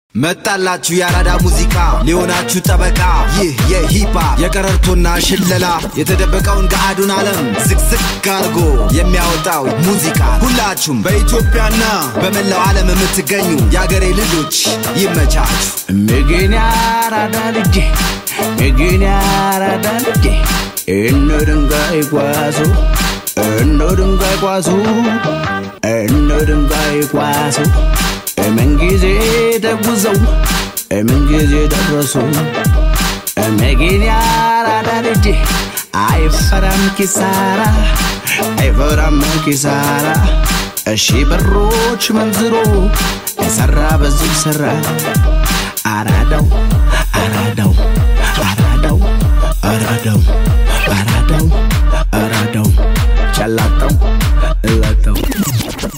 መጣላችሁ የአራዳ ሙዚቃ ሊሆናችሁ ጠበቃ ይህ የሂፓፕ የቀረርቶና ሽለላ የተደበቀውን ገሃዱን ዓለም ዝግዝግ አርጎ የሚያወጣው ሙዚቃ ሁላችሁም በኢትዮጵያና በመላው ዓለም የምትገኙ የአገሬ ልጆች ይመቻችሁ። ምግን ያራዳ ልጄ ምግን ያራዳ ልጄ እነ ድንጋይ ጓዙ እነ ድንጋይ ጓዙ እነ ድንጋይ ጓዙ ምንጊዜ ተጉዘው ምንጊዜ ደረሱ ምግን ያራዳ ልጄ አይፈራም ኪሳራ አይፈራም ኪሳራ እሺ በሮች መንዝሮ የሰራ በዚህ ሰራ አራዳው አራዳው አራዳው አራዳው አራዳው አራዳው ጨላጣው እላጣው